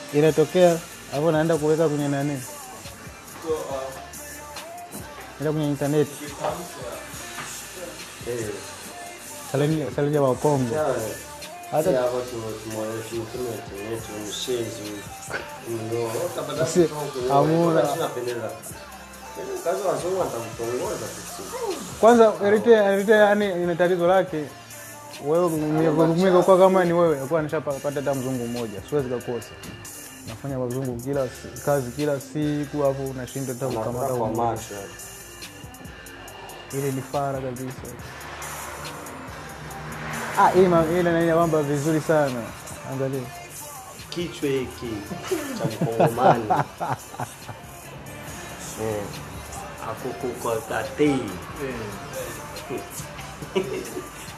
inatokea hapo, naenda kuweka kwenye nani, enda kwenye intaneti Eh. salinja salinja wapongo Sawa. Hata- Hata hapa tumwonyesha mtume tuonyeshe mshenzi mno. Utapata Si- mtu hamuna. tunapendeza. Kazi wazungu watakutongoza sisi. kwanza Eritrea Eritrea yani ina tatizo lake wewe mimi kwa kama ni wewe kwa nishapata hata mzungu mmoja siwezi kukosa nafanya wazungu kila si- kazi kila siku hapo unashinda hata Unakuwa kukamata kwa mmoja. macho. ile ni fara kabisa ah hii ma- ile nani kwamba vizuri sana angalia Kichwa hiki cha mkongomani. Eh. Akukukotatei.